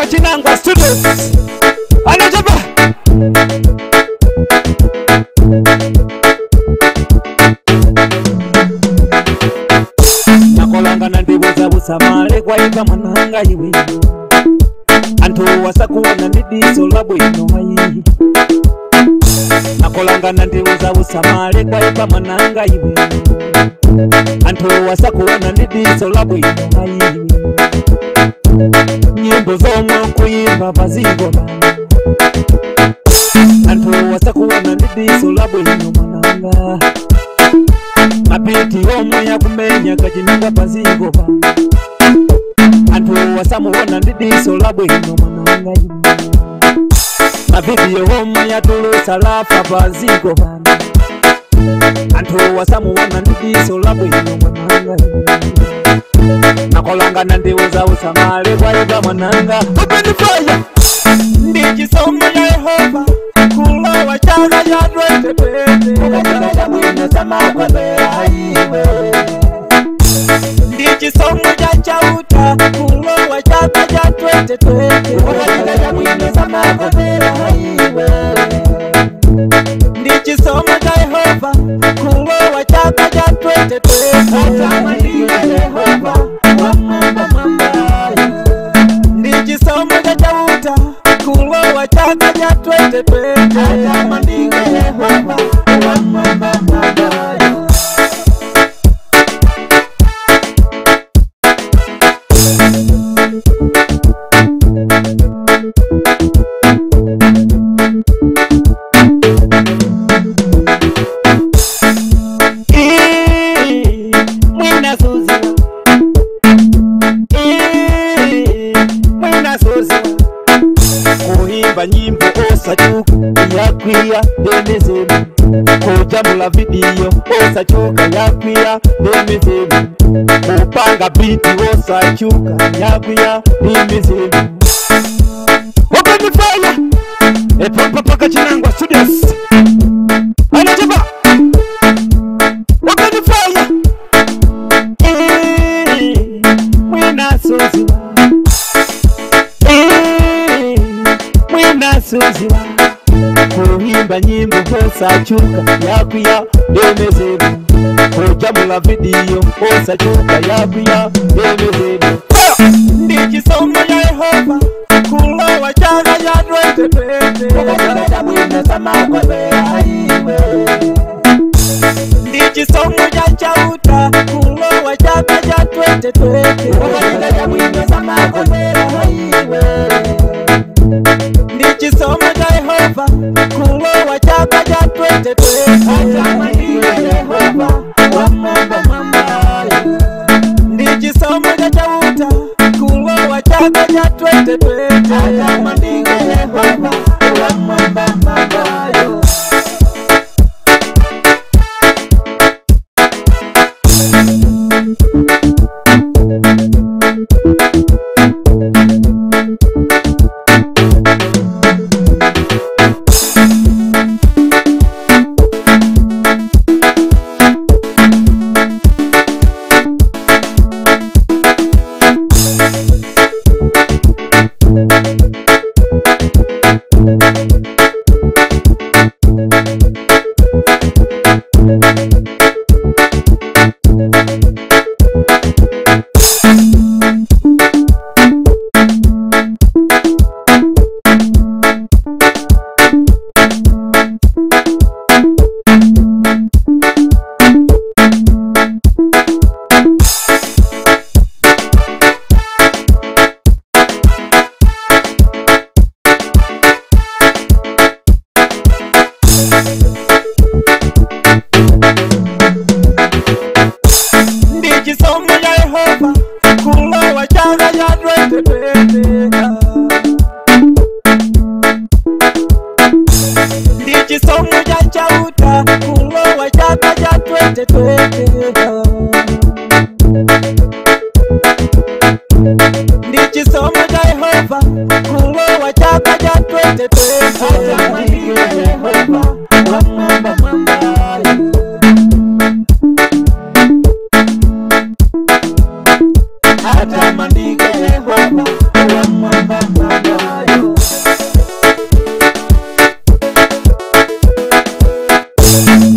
Chinangwa Studios. Anachapa. nakolangana ndibuza busamale kwaika mwananga iwe antu wasakuona ndidiso la bwino mayi nakolangana ndibuza busamale kwaika mwananga iwe antu wasakuona ndidiso la bwino mayi nyimbo zomwe kuyimba pazigoba antu wasakuona ndidiso la bwino mwananga mapiti omwe yakumenya kachinanga pazigoba antu wasamuona ndidiso la bwino mwananga mavidiyo omwe yatulusa lafa pazigoba antu wasamuona ndidiso la bwino mwananga nakolangana ndiuza usamale kwaiva mwananga openifaya ndi chisomo ya yehova kulowa chaka cha 2020 ndi chisomo cha chauta kulowa chaka cha 2020 ndi chisomo cha yehova kulowa chaka cha 2020 ndi chisomo cha chauta kulowa chaka cha 2020 Eh, Mwina Suziwa. Eh, Mwina Suziwa. kuhimba nyimbo osachuka yakwiya ndemezemu kujamula vidiyo osachuka yakwiya ndemezemu kupanga biti osachuka yakwiya ndemezemu wakanifanya epapapaka chinangwa studios anachapa wakanifanya Eh, mwina suziwa Eh, mwina suziwa kuhimba nyimbo osachuka yakwiya ndemezemu kujamula vidiyo osachuka yakwiya ndemezemu ndi chisomo ya yehova kulowa chaka cha 2020 ndi chisomo cha chauta kulowa chaka cha 2020 ndi chisomo cha yehova kulowa chaka cha 2020 ndi chisomo cha chauta kulowa chaka cha 2020 ndi chisomo cha yehova kulowa chaka cha 2020 ndi chisomo cha chauta kulowa chaka cha 2020 ndi chisomo cha yehova kulowa chaka cha 2020 atamandike yehova Thank